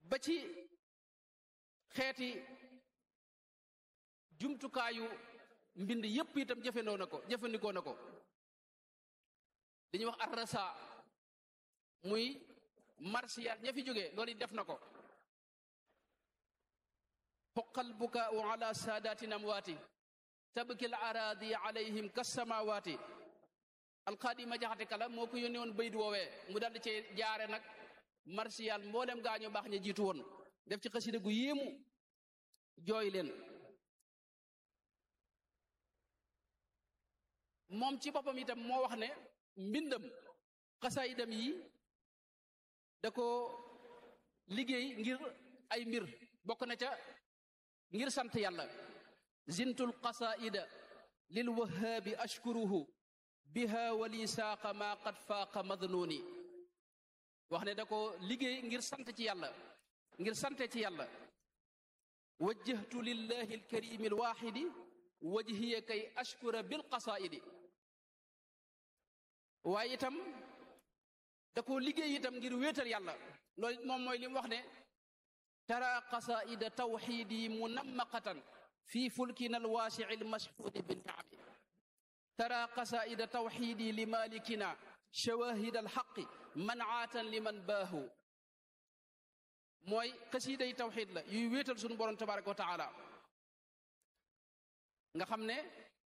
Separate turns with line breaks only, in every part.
ba ci xeeti jumtukaayu mbind yépp itam jëfandoo na ko jëfandikoo na ko dañuy wax arrasa muy marsiyaat ña fi jógee loolu def na ko xoqal bukaau ala saadatin amwaati tabki al araadi alayhim kasamawaati alqaadi ma jaxate kala moo ko yónnee woon baydu woowee mu daldi cee jaare nag marsiyaal mboolem gaañu baax ña jiitu woon def ci xasida gu yéemu jooy leen moom ci boppam itam moo wax ne mbindam xasaayidam yi da ko liggéey ngir ay mbir bokk na ca ngir sant yàlla zintul qasaida lil wahaabi ashkuruhu biha wali saaqa ma qad faaqa madnuni wax ne da ko liggéey ngir sant ci yàlla ngir sante ci yàlla wajjahtu lillahi alkarimi alwaxidi wajhiya kay ashkura bil qasaidi waaye itam da ko liggéey itam ngir wéetal yàlla loolu moom mooy li mu wax ne tara qasaida tawxidi munammaqatan fi fulkina alwaasici almashhuudi binnaami tara qasaida tawxidi li malikina shawahid alxaqi mancaatan liman baahu mooy xasiiday tawxid la yuy wéetal sunu borom tabaraka wa taala nga xam ne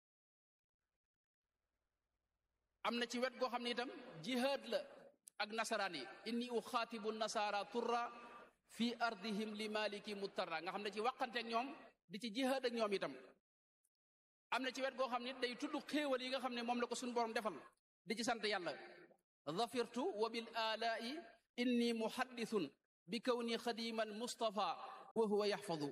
am na ci wet goo xam ne itam jihaad la ak nasaraan yi inni uxaatibu nasaara turra fi ardihim li maliki muttarra nga xam ne ci waqante ak ñoom di ci jihaad ak ñoom itam am na ci wet goo xam ne day tudd xéewal yi nga xam ne moom la ko suñu borom defal di ci sant yàlla dhafirtu wa bil alaa'i inni muhaddithun bi kawni xadiman mustafa wa huwa yaxfadu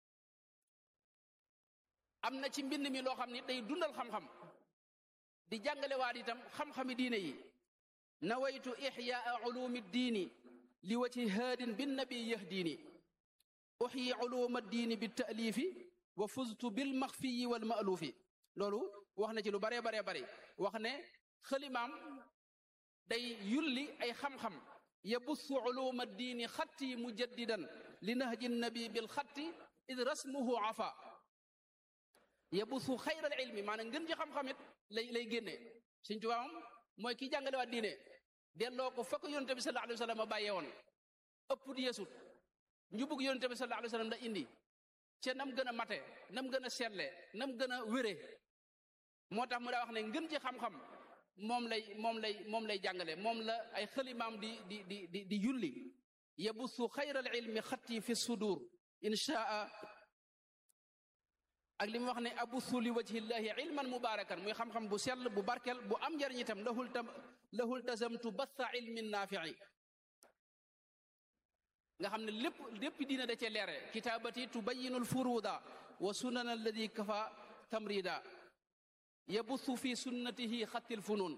am na ci mbind mi loo xam ne day dundal xam-xam di jàngale waat itam xam-xami diine yi nawaytu ixyaa ulumi diini li wajhi haadin bin nabi yahdiini uxyi uluma diini bi taalifi wa fuztu bil maxfiyi wal maaluufi loolu wax na ci lu baree baree bari wax ne xalimaam day yulli ay xam-xam yabussu uluma diini xatti mujaddidan li nahji nabi bil xatti id rasmuhu afa yabussu xayral ilmi maanaam ngën ci xam-xamit lay lay génne Sëñ Tuubaa moom mooy ki jàngale waat diine delloo ko fa ko yonente bi sallallahu alayhi wa sallam bàyyee woon ëpp di yeesut njubug yonente bi sallallahu alayhi wa sallam la indi ca nam gën a mate nam gën a seetle nam gën a wére moo tax mu daa wax ne ngën ci xam-xam moom lay moom lay moom lay jàngale moom la ay xalimaam di di di di di yulli yabussu xayral ilmi xatti fi sudur inchaa ak li mu wax ne abussu li wajhillahi ilman mubarakan muy xam-xam bu sell bu barkel bu am njariñ itam lahul tam lahul tazamtu batha ilmin naafi'i nga xam ne lépp lépp diina da cee leere kitaabati tubayinu alfuruda wa sunan alladi kafa tamrida yabussu fi sunnatihi xatti lfunun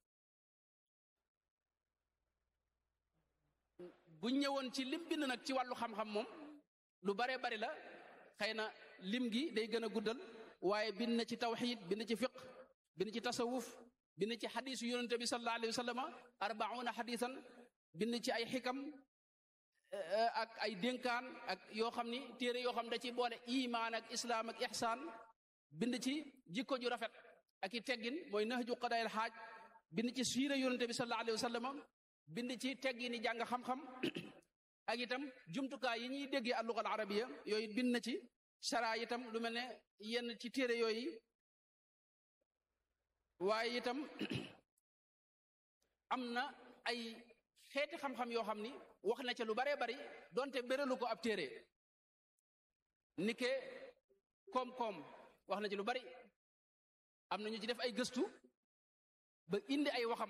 bu ñëwoon ci lim bind nag ci wàllu xam-xam moom lu bare bari la xëy na lim gi day gën a guddal waaye bind na ci tawxid bind ci fiq bind ci tasawuf bind ci xadisu yonente bi sallallahu alayhi wa sallama arbauna xadisan bind ci ay xikam ak ay dénkaan ak yoo xam ni téere yoo xam da ci boole imaan ak islaam ak ixsaan bind ci jikko ju rafet ak i teggin mooy nahju qadaayil xaaj bind ci siira yonente bi sallallahu alayhi wa sallama bind ci teggini jàng xam-xam ak itam jumtukaay yi ñuy déggee alluga al arabiya yooyu bind na ci sara itam lu mel ne yenn ci téere yooyu waaye itam am na ay xeeti xam-xam yoo xam ni wax na ca lu baree bari donte béralu ko ab téere nike koom-koom wax na ci lu bari am na ñu ci def ay gëstu ba indi ay waxam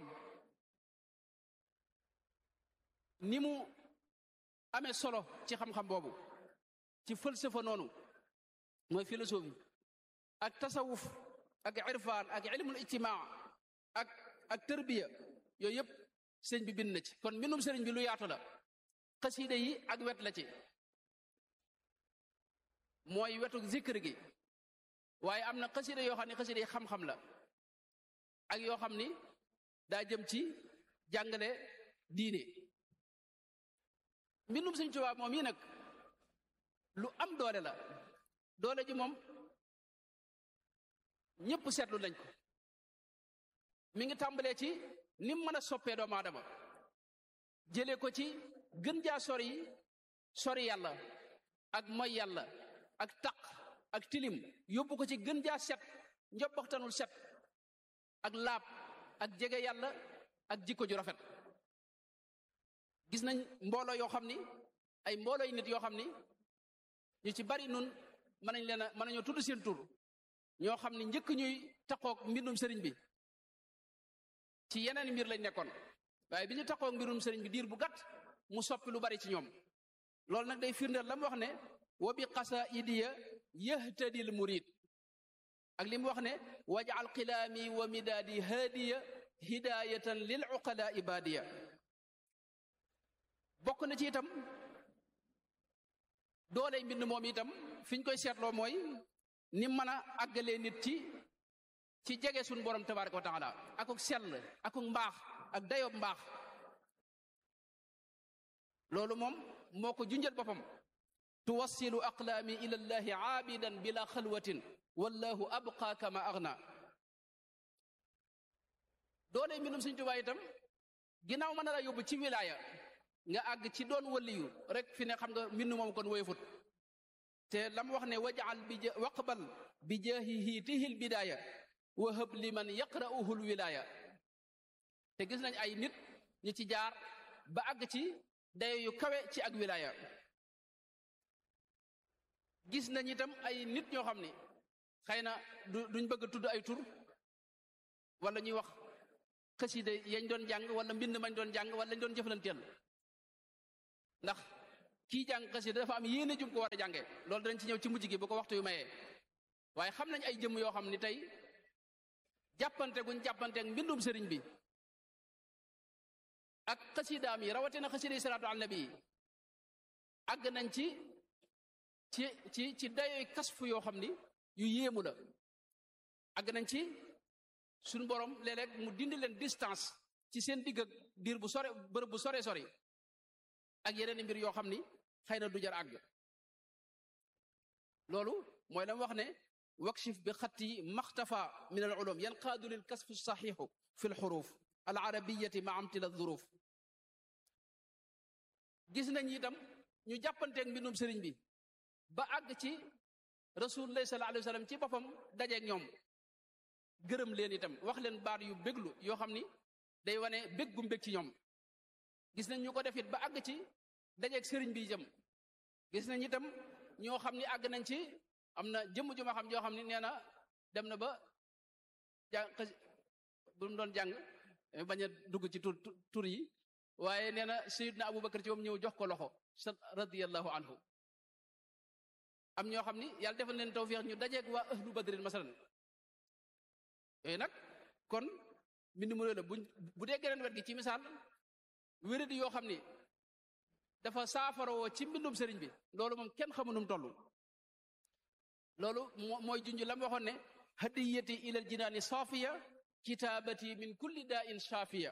ni mu amee solo ci xam-xam boobu ci falsafa noonu mooy philosophie ak tasawuf ak irfaan ak ilmul ijtimaa ak ak tërbiya yooyu yëpp sëñ bi bind na ci kon mbindum sëriñ bi lu yaatu la xasiida yi ak wet la ci mooy wetu zikr gi waaye am na xasiida yoo xam ne xasiida yi xam-xam la ak yoo xam ni daa jëm ci jàngale diine mbindum Sëñ Tuubaa moom yi nag lu am doole la doole ji moom ñëpp seetlu nañ ko mi ngi tàmbalee ci ni mu mën a soppee doomu aadama jëlee ko ci gën jaa sori sori yàlla ak moy yàlla ak taq ak tilim yóbbu ko ci gën jaa set njobbaxtanul set ak laab ak jege yàlla ak jikko ju rafet gis nañ mbooloo yoo xam ni ay mbooloo yi nit yoo xam ni ñu ci bari nun mën nañ leen a mën nañoo tudd seen tur ñoo xam ni njëkk ñuy taqoog mbindum sëriñ bi ci yeneen mbir lañ nekkoon waaye bi ñu taqoog mbirum sëriñ bi diir bu gàtt mu soppi lu bari ci ñoom loolu nag day firndeel la mu wax ne wa bi qasaidiya yahtadil murid ak li mu wax ne wajal qilaami wa midaadi haadiya hidayatan lil uqala ibadiya bokk na ci itam doole mbind moom itam fi ñu koy seetloo mooy ni mën a àggalee nit ci ci jege suñu borom tabaraka wa taala akuk sell akuk mbaax ak dayob mbaax loolu moom moo ko junjal boppam tuwassilu aqlaami ila llahi aabidan bila xalwatin wallahu abqa kama agna doole mbindum Sëñ Tuubaa itam ginnaaw mën na la yóbbu ci wilaaya nga àgg ci doon waliyu rek fi ne xam nga mbind moom kon woyefut te lam wax ne wajal bi waqbal bi jaahihi tihil bidaaya wa hëb liman yaqra'uhu lwilaaya te gis nañ ay nit ñi ci jaar ba àgg ci dayo yu kawe ci ak wilaaya gis nañ itam ay nit ñoo xam ni xëy na du duñ bëgg a tudd ay tur wala ñuy wax xasida yañ doon jàng wala mbind mañ doon jàng wala lañ doon jëflanteel ndax kii jàng xasida dafa am yéene jum ko war a jànge loolu danañ ci ñëw ci mujj gi bu ko waxtu yu mayee waaye xam nañ ay jëmm yoo xam ni tey jàppante guñ jàppanteek mbindum sëriñ bi ak xasidaam yi rawatina xasida yi salaatu al nabi yi àgg nañ ci ci ci ci dayoy kasfu yoo xam ni yu yéemu la àgg nañ ci suñu borom léeg-léeg mu dindi leen distance ci seen digg ak diir bu sore bërëb bu sore sori ak yeneen mbir yoo xam ni xëy na du jar àgg loolu mooy la wax ne wakshif bi xatti maxtafa min al ulum yanqaadu lil kasfi saxiixu fi lxuruf al arabiyati ma amtila dhuruf gis nañ itam ñu jàppanteeg mbindum sëriñ bi ba àgg ci rasulullah sallallahu alayhi wa sallam ci boppam dajeeg ñoom gërëm leen itam wax leen baat yu béglu yoo xam ni day wane bég gu mbég ci ñoom gis nañ ñu ko def it ba àgg ci dajeeg sëriñ bi itam gis nañ itam ñoo xam ni àgg nañ ci am na jëmm ju ma xam joo xam ni nee na dem na ba jàng bu mu doon jàng bañ a dugg ci tur tur yi waaye nee na sayidna abubakar ci moom ñëw jox ko loxo sa radiyallahu anhu am ñoo xam ni yàlla defal leen tawfiix ñu dajeeg waa ahlu badrin masalan yooyu nag kon mbind mu la buñ bu dee geneen wet gi ci misaal wéradi yoo xam ni dafa saafaroo ci mbindum sëriñ bi loolu moom kenn xamu num toll loolu mooy junj lam waxoon ne hadiyati ilal jinaani saafiya kitaabati min kulli daa in shaafiya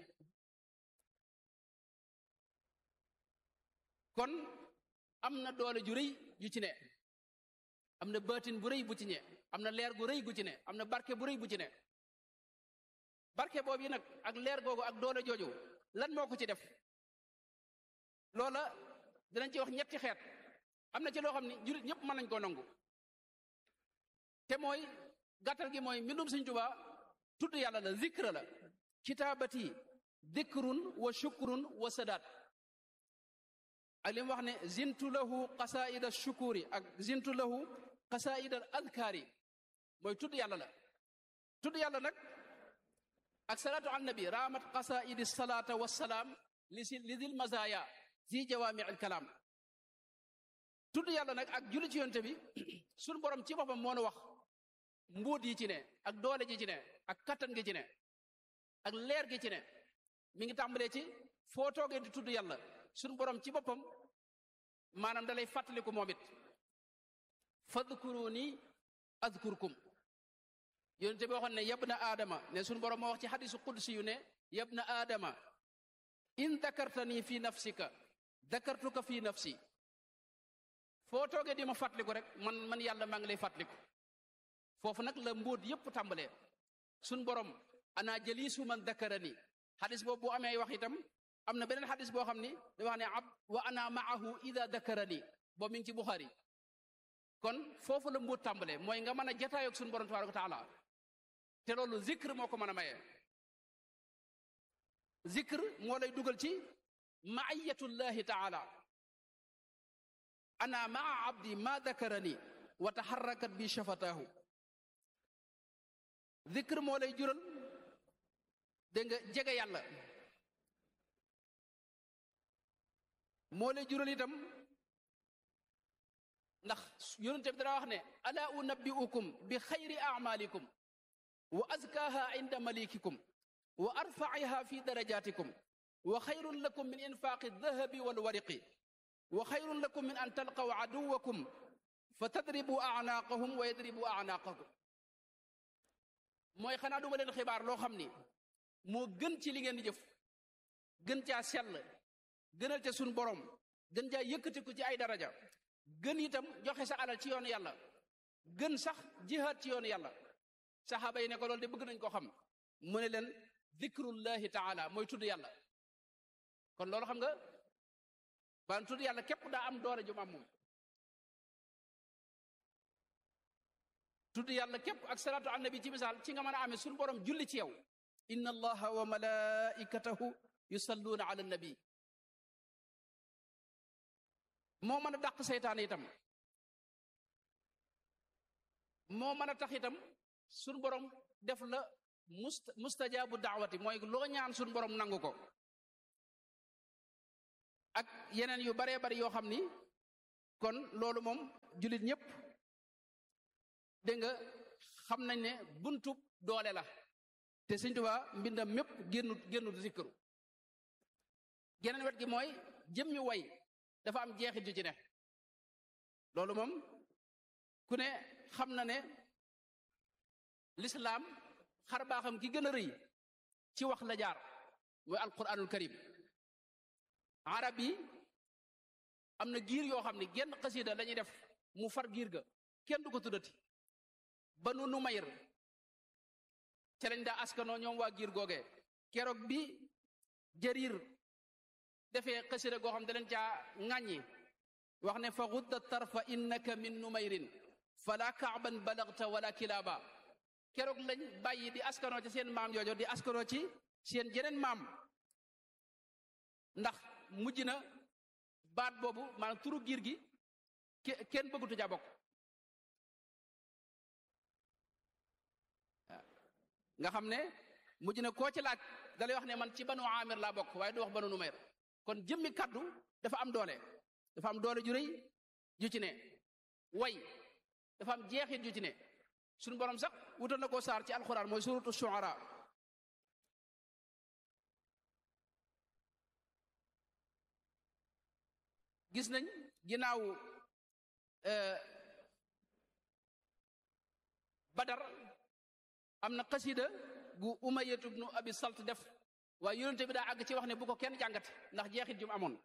kon am na doole ju rëy ju ci ne am na baatin bu rëy bu ci ne am na leer gu rëy gu ci ne am na barke bu rëy bu ci ne barke boobu yi nag ak leer googu ak doole jooju lan moo ko ci def loola dinañ ci wax ñetti xeet am na ci loo xam ne jullit ñëpp mën nañ koo nangu te mooy gàttal gi mooy mbindum Sëñ Tuubaa tudd yàlla la zikra la kitaabati dikrun wa shukrun wa sadaat ak li mu wax ne zintu lahu qasaida shukuri ak zintu lahu qasaida adkaari mooy tudd yàlla la tudd yàlla nag ak salaatu ala nabi raamat qasaidi salaata wassalaam li si li dil mazaya zi jawaami al kalaam tudd yàlla nag ak julli ci yonte bi suñ borom ci boppam moo nu wax mbóot yi ci ne ak doole ji ci ne ak kattan gi ci ne ak leer gi ci ne mi ngi tàmbalee ci foo toogee di tudd yàlla suñ borom ci boppam maanaam da lay fàttaliku moom it fadkuruni adkurkum yonente bi waxoon ne yab na aadama ne suñ borom moo wax ci xadisu qudsi yu ne yab na aadama in dakartani fi nafsika dakartuka fi nafsi foo toogee di ma fàttaliku rek man man yàlla maa ngi lay fàttaliku foofu nag la mbóot yépp tàmbalee suñ borom ana jaliisu man dakarani xadis boobu bu amee wax itam am na beneen xadis boo xam ni da wax ne ab wa ana maahu ida dakarani boobu mi ngi ci Buxaari kon foofu la mbóot tàmbalee mooy nga mën a jataayoog suñu borom tabaraka wa taala te loolu zikr moo ko mën a maye zikr moo lay dugal ci maiyatullahi taala ana maa abdi ma dakarani wa taxarrakat bi shafataahu zikr moo lay jural dégg nga jege yàlla moo lay jural itam ndax yonente bi dara wax ne ala unabbiukum bi xayri amalikum wa azkaha inda malikikum wa arfaiha fi darajatikum wa xayrun lakum min infaqi dahabi walwariqi wa xayrun lakum min an talqaw aduwakum fa tadribu anaaqahum wa yadribu anaaqakum mooy xanaa duma leen xibaar loo xam ni moo gën ci li ngeen di jëf gën caa sell gënal ca suñ borom gën caa yëkkatiku ci ay daraja gën itam joxe sa alal ci yoonu yàlla gën sax jihaad ci yoonu yàlla saxaaba yi ne ko loolu de bëgg nañ ko xam mu ne leen zikrullahi taala mooy tudd yàlla kon loolu xam nga ban tudd yàlla képp daa am doole jum am moom tudd yàlla képp ak salaatu annabi ci misaal ci nga mën a amee suñu borom julli ci yow inna allaha wa malaikatahu yusalluuna ala nabi moo mën a dàq seytaane itam moo mën a tax itam suñu borom def la must mustajaabu daawati mooy loo ñaan suñu borom nangu ko ak yeneen yu baree bari yoo xam ni kon loolu moom jullit ñëpp dégg nga xam nañ ne buntub doole la te Sëñ Tuubaa mbindam mépp génnut génnut zikru geneen wet gi mooy jëmmi way dafa am jeexit ju ci ne loolu moom ku ne xam na ne lislaam xar baaxam ki gën a rëy ci wax la jaar mooy alquranul karim arab yi am na giir yoo xam ne genn xasida lañuy def mu far giir ga kenn du ko tuddati banu numayr ca lañ daa askanoo ñoom waa giir googee keroog bi jarir defee xasida goo xam da leen caa ŋàññi wax ne fa gudda tarfa innaka min numayrin fala kaaban balagta wala kilaaba keroog lañ bàyyi di askanoo ci seen maam joojo di askanoo ci seen jeneen maam ndax mujj na baat boobu maanaam turu giir gi kenn bëggutu ja bokk nga xam ne mujj na koo ci laaj dalay wax ne man ci banu amir laa bokk waaye du wax banu numayr kon jëmmi kaddu dafa am doole dafa am doole ju rëy ju ci ne way dafa am jeexit ju ci ne suñu borom sax wutal na koo saar ci alxuraan mooy suratu shuara gis nañ ginnaaw badar am na xasida gu umayatu bnu abi salt def waaye yonente bi daa àgg ci wax ne bu ko kenn jàngat ndax jeexit jum amoon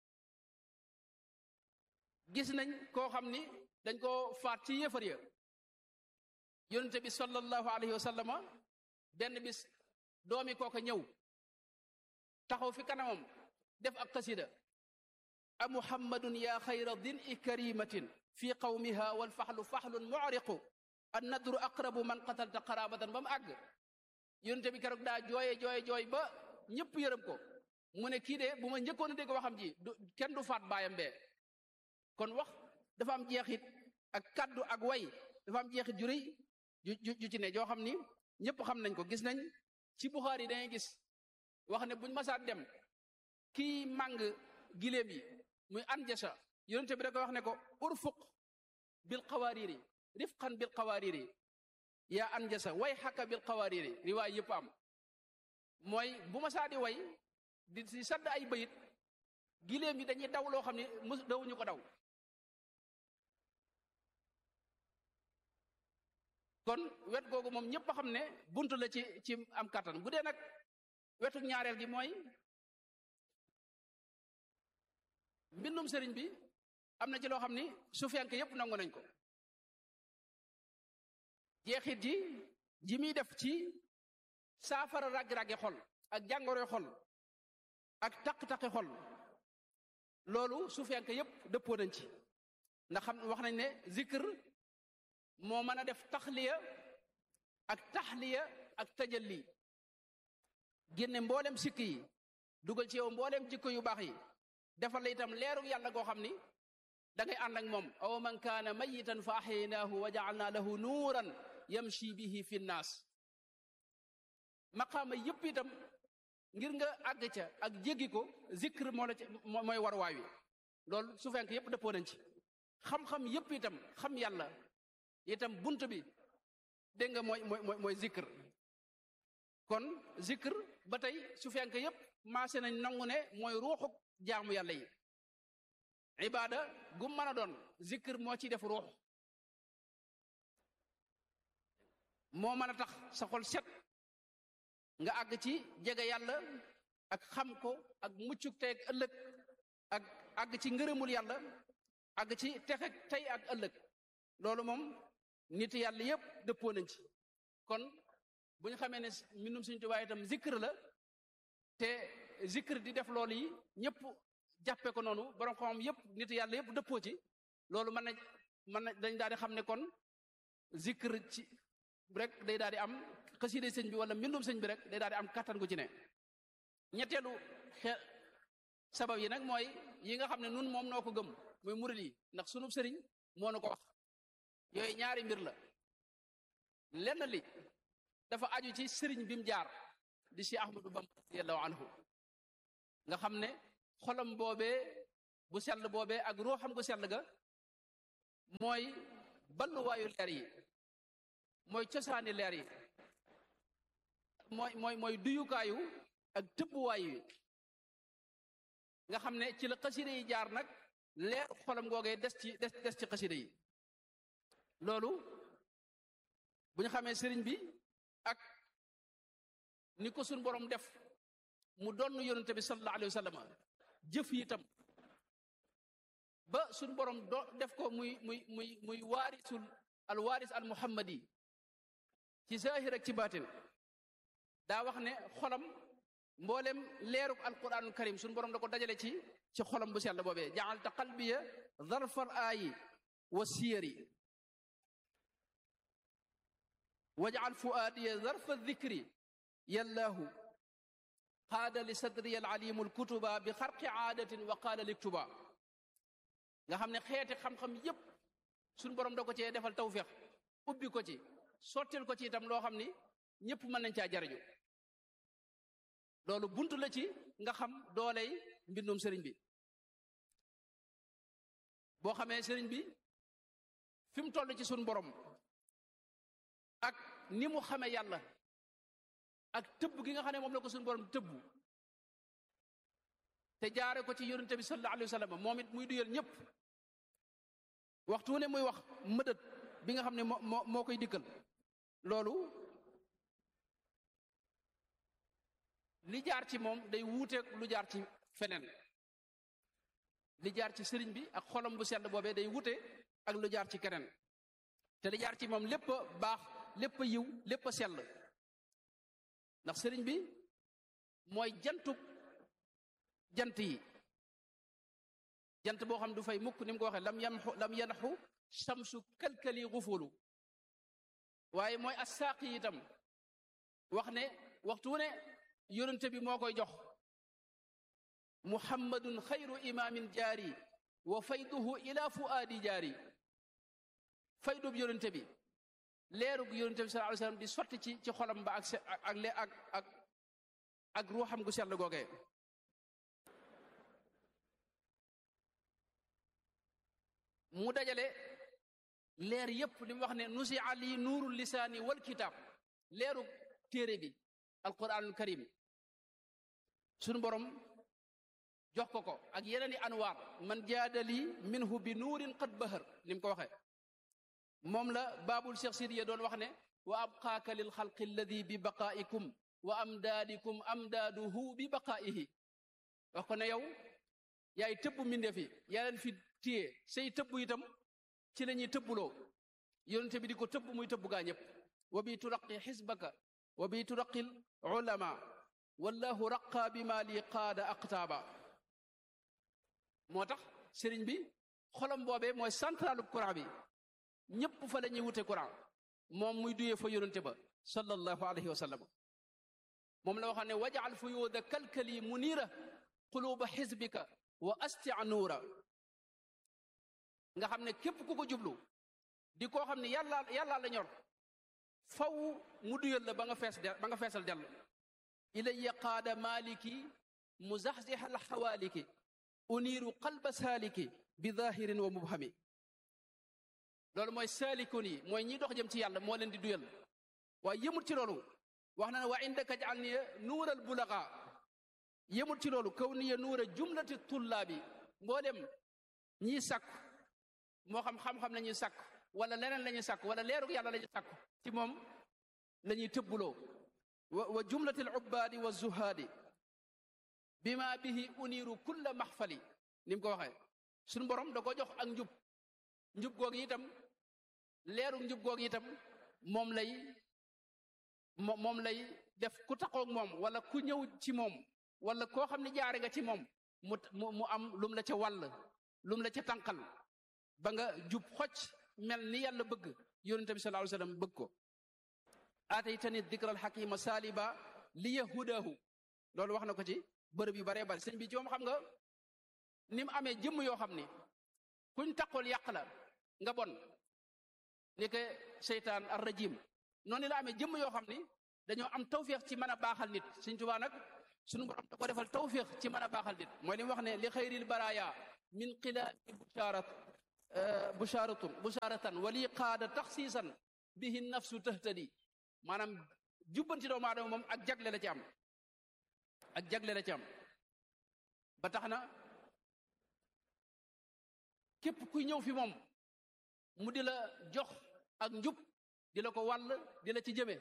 gis nañ koo xam ni dañ koo faat ci yéefar ya yonente bi sallallahu alayhi wa sallama benn bis doomi kooka ñëw taxaw fi kanamam def ak xasida a muhammadun ya xayra din i karimatin fi qawmiha walfaxlu faxlun mucriqu an nadru aqrabu man qatalta qarabatan ba mu àgg yonente bi keroog daa jooye jooye jooy ba ñëpp yërëm ko mu ne kii de bu ma njëkkoon a dégg waxam ji du kenn du faat baayam bee kon wax dafa am jeexit ak kaddu ak way dafa am jeexit ju rëy ju ju ci ne joo xam ni ñëpp xam nañ ko gis nañ ci Buxaari yi dangay gis wax ne buñ masaat dem kii màng giléem yi muy anjasa yonente bi da koy wax ne ko urfuq bil qawaariri rifqan bil qawaariri yaa anjasa way xakka bil qawaariri riwaay yëpp am mooy bu ma saa di way di si sadd ay bayit giléem yi dañuy daw loo xam ne mus dawuñu ko daw kon wet googu moom ñëpp a xam ne buntu la ci ci am kattan bu dee nag wetu ñaareel gi mooy bindum sëriñ bi am na ci loo xam ni sufiyanke yépp nangu nañ ko jeexit ji ji muy def ci saafara raggi-raggi xol ak jàngoroy xol ak taq-taqi xol loolu sufiyanke yépp dëppoo nañ ci ndax xam wax nañ ne zikr moo mën a def taxliya ak taxliya ak tajalli génne mboolem sikk yi dugal ci yow mboolem jikko yu baax yi defal la itam leeru yàlla goo xam ni da ngay ànd ak moom aw man kaana mayitan fa axyaynaahu wa jaalna lahu nuuran yamshi bihi fi nnaas maqaama yëpp itam ngir nga àgg ca ak jéggi ko zikr moo la ci mooy war waay wi loolu su fenk yëpp dëppoo nañ ci xam-xam yëpp itam xam yàlla itam bunt bi dégg nga mooy mooy mooy zikr kon zikr ba tey su fenk yëpp maase nañ nangu ne mooy ruuxuk jaamu yàlla yi ibaada gu mën a doon zikr moo ci def ruux moo mën a tax sa xol set nga àgg ci jege yàlla ak xam ko ak muccuk tey ak ëllëg ak àgg ci ngërëmul yàlla àgg ci texe tey ak ëllëg loolu moom nit yàlla yépp dëppoo nañ ci kon bu ñu xamee ne mbindum Sëriñ Tuubaa itam zikr la te zikr di def loolu yi ñëpp jàppe ko noonu borom xam yëpp nit yàlla yëpp dëppoo ci loolu mën na mën na dañ daal di xam ne kon zikr ci rek day daal di am xasida sëñ bi wala mbindum sëñ bi rek day daal di am kattan gu ci ne ñetteelu xe sabab yi nag mooy yi nga xam ne nun moom noo ko gëm muy murid yi ndax sunub sëriñ moo nu ko wax yooyu ñaari mbir la lenn li dafa aju ci sëriñ bi mu jaar di si Ahmadu Bamba radiyallahu anhu nga xam ne xolam boobee bu sell boobee ak ruuxam gu sell ga mooy balluwaayu leer yi mooy cosaani leer yi mooy mooy mooy duyukaayu ak tëbbuwaay yi nga xam ne ci la xasida yi jaar nag leer xolam googee des ci des des ci xasida yi loolu bu ñu xamee sëriñ bi ak ni ko suñ borom def mu doon yonente bi sallallahu alayhi wa sallam jëf yi itam ba suñ borom do def ko muy muy muy muy waarisul al waaris al muhammadi ci zahir ak ci baatin daa wax ne xolam mboolem leeruk alquranul karim suñ borom da ko dajale ci ci xolam bu sell boobee jaalta qalbiya zarfal aayi wa siyari wajal fuaadiya zarfa dikri yallaahu qaada li sadriya alalimu alkutuba bi xarqi aadatin wa qaala liktuba nga xam ne xeeti xam-xam yépp suñ borom da ko cee defal tawféex ubbi ko ci sottil ko ci itam loo xam ni ñëpp mën nañ caa jariñu loolu buntu la ci nga xam dooley mbindum sëriñ bi boo xamee sëriñ bi fi mu toll ci suñ borom ak ni mu xamee yàlla ak tëbb gi nga xam ne moom la ko suñu borom tëbbu te jaare ko ci yonente bi sallallahu alayhi wa sallam moom it muy duyal ñëpp waxtu ne muy wax mëdët bi nga xam ne moo moo moo koy dikkal loolu li jaar ci moom day wuuteeg lu jaar ci feneen li jaar ci sëriñ bi ak xolam bu sell boobee day wuute ak lu jaar ci keneen te li jaar ci moom lépp a baax lépp a yiw lépp a sell ndax sëriñ bi mooy jantub jant yi jant boo xam du fay mukk ni mu ko waxee lam yamxu lam yanxu samsu kalkali xufulu waaye mooy assaaqi itam wax ne waxtu ne yonente bi moo koy jox muhammadun xayru imaamin jaari wa fayduhu ila fuaadi jaari faydub yonente bi leerug yonente bi sallallahu alayhi wasallam di sotti ci ci xolam ba ak ak le ak ak ak ruuxam gu sell googee mu dajale leer yépp li mu wax ne nusi ali nuurul lisaani wal kitaab leerug téere bi alquranul karim sunu borom jox ko ko ak yeneen i anwaar man jaadali minhu bi nuurin qad bahar ni mu ko waxee moom la baabul cheikh sidiya doon wax ne wa abqaaka lil xalqi alladi bi baqaa'ikum wa amdaadikum amdaaduhu bi baqaa'ihi wax ko ne yow yaay tëbb mbindeef yi yaa leen fi téye say tëbb itam ci la ñuy tëbbuloo yonente bi di ko tëbb muy tëbb gaa ñëpp wa bi turaqi xisbaka wa bi turaqil ulama wallahu raqa bi ma li qaada aqtaaba moo tax sëriñ bi xolam boobee mooy centralu courant bi ñëpp fa la ñuy wute courant moom muy duyee fa yonente ba sallallahu alayhi wa sallam moom la waxam ne wajaal fuyuuda kalkali muniira quluuba xisbika wa astia nuura nga xam ne képp ku ko jublu di koo xam ne yàlla yàllaa la ñor faw mu duyal la ba nga fees ba nga feesal dell ilayya qaada maliki muzaxzixa alxawaaliki uniiru qalba saaliki bi zahirin wa mubhami loolu mooy saalikun yi mooy ñi dox jëm ci yàlla moo leen di duyal waaye yëmut ci loolu wax na ne wa indaka jaal niya nuural bulaga yëmut ci loolu kaw niya nuura jumlati tullaabi mboo dem ñiy sàkku moo xam xam-xam la ñuy sàkku wala leneen la ñuy sàkku wala leerug yàlla la ñuy sàkku ci moom la ñuy tëbbuloo wa wa jumlati al ubbaadi wa zuhaadi bima bihi uniiru kulla maxfali ni mu ko waxee suñu borom da ko jox ak njub njub googu itam leerug njub googu itam moom lay moom lay def ku taxoog moom wala ku ñëw ci moom wala koo xam ne jaare nga ci moom mu mu am lum la ca wàll lum la ca tànqal ba nga jub xocc mel ni yàlla bëgg yonente bi sallallahu alayhi wasallam bëgg ko aataytani dikra alxakima saaliba li yahudahu loolu wax na ko ci bërëb yu baree bari sëñ bi ci moom xam nga ni mu amee jëmm yoo xam ni kuñ taqool yàq la nga bon ni ke seytaan ar rajim noonu la amee jëmm yoo xam ni dañoo am tawféex ci mën a baaxal nit Sëñ Tuubaa nag suñu borom da ko defal tawféex ci mën a baaxal nit mooy li mu wax ne li xayril baraaya min xilaami busharat busharatun busharatan wali qaada taxsiisan bihi nafsu tahtadi maanaam jubbanti doomu aadama moom ak jagle la ci am ak jagle la ci am ba tax na képp kuy ñëw fi moom mu di la jox ak njub di la ko wàll di la ci jëme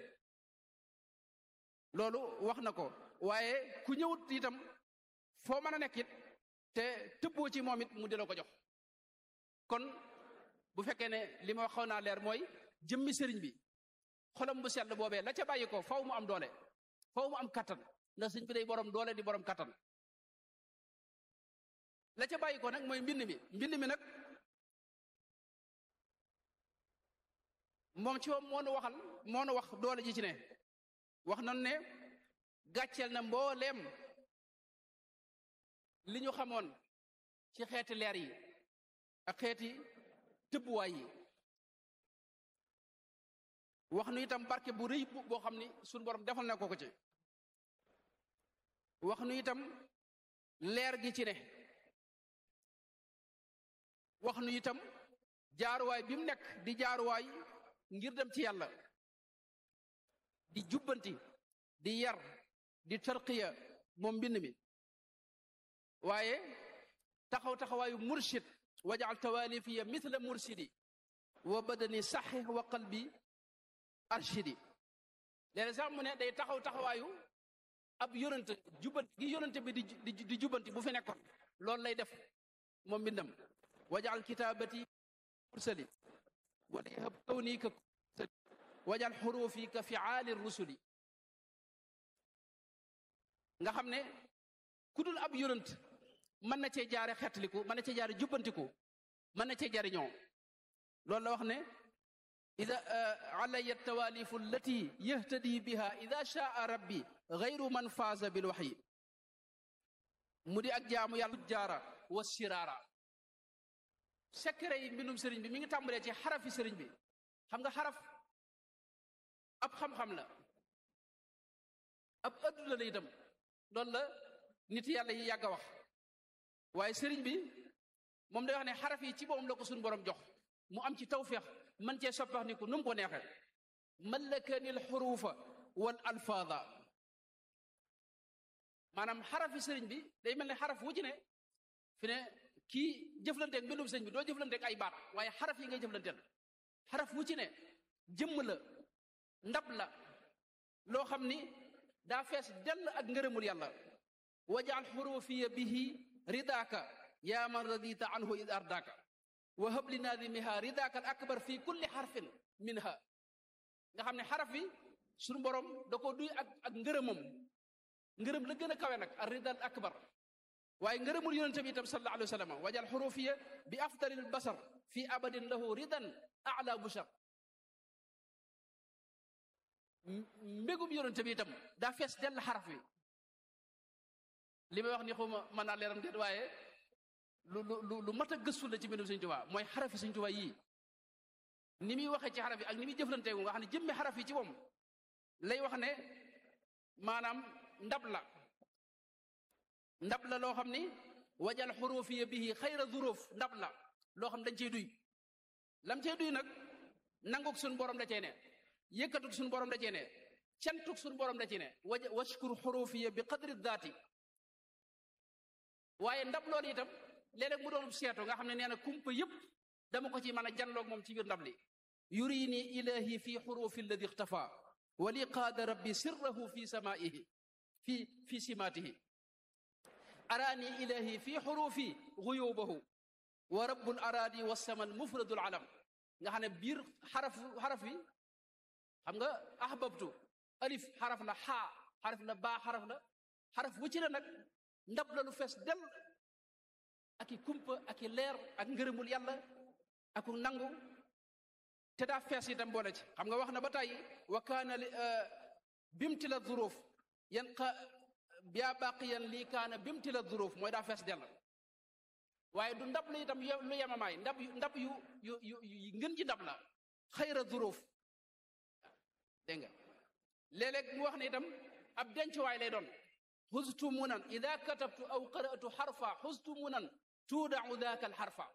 loolu wax na ko waaye ku ñëwut itam foo mën a nekk it te tëbboo ci moom it mu di la ko jox kon bu fekkee ne li ma wax xaw naa leer mooy jëmmi sëriñ bi xolam bu sell boobee la ca bàyyi ko faw mu am doole faw mu am kattan ndax sëriñ bi day borom doole di borom kattan la ca bàyyi ko nag mooy mbind mi mbind mi nag moom ci moom moo nu waxal moo nu wax doole ji ci ne wax nañu ne gàcceel na mbooleem li ñu xamoon ci xeeti leer yi ak xeeti tëbbuwaay yi wax nu itam barke bu rëy boo xam ni suñu borom defal na ko ko ci wax nu itam leer gi ci ne wax nu itam jaaruwaay bi mu nekk di jaaruwaay ngir dem ci yàlla di jubbanti di yar di tarqiya moom mbind mi waaye taxaw taxawaayu murshid wajaal tawaalifiya mithla mursidi wa badani saxix wa qalbi arshidi léeg sax mu ne day taxaw taxawaayu ab yonante jubbanti gi yonante bi di di jubbanti bu fi nekkoon loolu lay def moom mbindam wajaal kitaabati mursali wala yahab kawni ka wajal xuruufi ka fiaali rusuli nga xam ne ku dul ab yonant mën na cee jaare xettaliku mën na cee jaare jubbantiku mën na cee jariñoo loolu la wax ne ida alaya tawaalifu allati yahtadi biha ida shaa rabbi gayru man faaza bil waxyi mu di ak jaamu yàlla jaara wa siraara secret yi mbindum sëriñ bi mi ngi tàmbalee ci xarafi sëriñ bi xam nga xaraf ab xam-xam la ab adduna la itam loolu la nit yàlla yi yàgg a wax waaye sëriñ bi moom day wax ne xaraf yi ci boppam la ko suñu borom jox mu am ci tawféex man cee soppax ni ko nu mu ko neexee mallakani l xuruufa wal alfaada maanaam xarafi sëriñ bi day mel ne xaraf wu ci ne fi ne kii jëflanteeg mbindum sëriñ bi doo jëflanteeg ay baat waaye xaraf yi ngay jëflanteel xaraf wu ci ne jëmm la ndab la loo xam ni daa fees dell ak ngërëmul yàlla wajaal xurufiya bihi ridaaka yaa man radita anhu id ardaka wa hab li naadimiha ridaka al akbar fi kulli xarfin minha nga xam ne xaraf bi suñu borom da ko duy ak ak ngërëmam ngërëm la gën a kawe nag ar rida al akbar waaye ngërëmul yonente bi itam sallallahu alayhi wa sallam wajal xurufiya bi afdalil basar fi abadin lahu ridan ala bushar mbégum yonente bi itam daa fees dell xaraf wi li may wax ni xuma mën naa leeram déet waaye lu lu lu mat a gëstu la ci mbindum Sëñ Tuubaa mooy xarafi Sëñ Tuubaa yii ni muy waxee ci xaraf yi ak ni muy jëflanteegu nga xam ne jëmmi xaraf yi ci moom lay wax ne maanaam ndab la ndab la loo xam ni wajal xurufiya bihi xayra zuruuf ndab la loo xam dañ cey duy lam cey duy nag nanguk suñu borom da cee ne yëkkatuk suñu borom da cee ne cantuk suñu borom da cee ne waja washkur xurufiya bi qadri daati waaye ndab loolu itam léeg-léeg mu doon seetu nga xam ne nee na kumpa yëpp dama ko ci mën a janloog moom ci biir ndab li yurini ilahi fi xurufi alladi ixtafa wa li qaada rabbi sirrahu fi samaihi fi fi simaatihi araani ilahi fi xurufi guyubahu wa rabbul araadi wasama mufradul alam nga xam ne biir xaraf xaraf wi xam nga ahbabtu alif xaraf la xaa xaraf la baa xaraf la xaraf wu ci la nag ndab la lu fees del ak i kumpa ak i leer ak ngërëmul yàlla ak nangu te daa fees itam boole ci xam nga wax na ba tàyyi wa kaana bimti la zuruuf yan xa yaa baqiyan lii kaana bimti la zuruuf mooy daa fees del waaye du ndab la itam lu yemamaay ndab yu ndab yu yu yu ngën ci ndab la xayra zuruuf dégg nga léeg-léeg mu wax ne itam ab dencuwaay lay doon xustu munan ida katabtu aw qara'tu xarfa xustu munan tuudau daaka al xarfa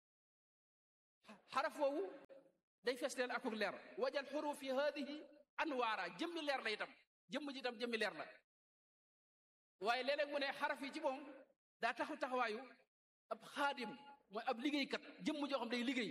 xaraf woowu day festeel akuk leer wajal xurufi hadihi anwaara jëmmi leer la itam jëmm ji itam jëmmi leer la waaye léeg-léeg mu ne xaraf yi ci moom daa taxaw taxawaayu ab xaadim mooy ab liggéeykat jëmm joo xam day liggéey